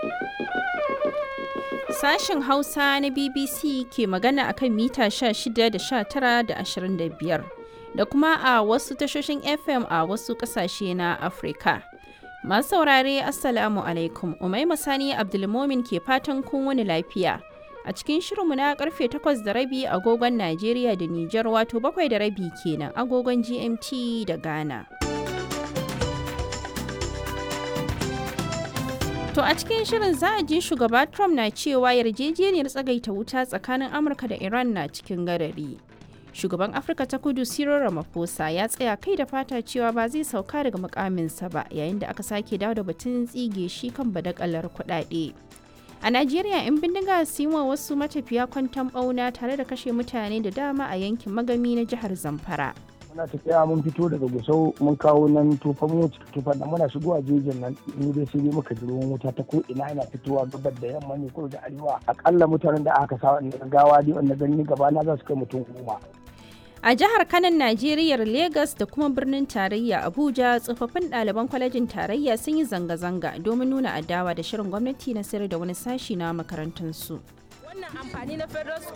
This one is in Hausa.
Sashen Hausa na BBC ke magana akan mita 16 da 19 da 25 da kuma a wasu tashoshin FM a wasu ƙasashe na Afirka. Masu saurare Assalamu alaikum, Umaima Sani Abdulmomin ke fatan kun wani lafiya. A cikin shirinmu na karfe 8 da rabi agogon Najeriya da Nijar wato bakwai da rabi kenan agogon GMT da Ghana. To a cikin shirin za a ji shugaba Trump na cewa yarjejeniyar tsagaita wuta tsakanin Amurka da Iran na cikin gadari. Shugaban Afirka ta kudu Cyril Ramaphosa ya tsaya kai da fata cewa ba zai sauka daga mukaminsa ba yayin da aka sake dawo da batun tsige shi kan badakalar kuɗaɗe. A Najeriya 'yan bindiga su yi wa wasu matafiya kwantan ɓauna tare da kashe mutane da dama a yankin magami na jihar Zamfara. muna tafiya mun fito daga gusau mun kawo nan tufa mu tufa da muna shigowa jejin nan mu dai sai dai muka ji ruwan wuta ta ko ina yana fitowa gabar da yamma ne ko da arewa akalla mutanen da aka sa gawa dai wanda gani gaba na za su kai mutum goma A jihar Kanan Najeriya Legas da kuma birnin tarayya Abuja tsofaffin ɗaliban kwalejin tarayya sun yi zanga-zanga domin nuna adawa da shirin gwamnati na sayar da wani sashi na makarantunsu. wannan amfani na federal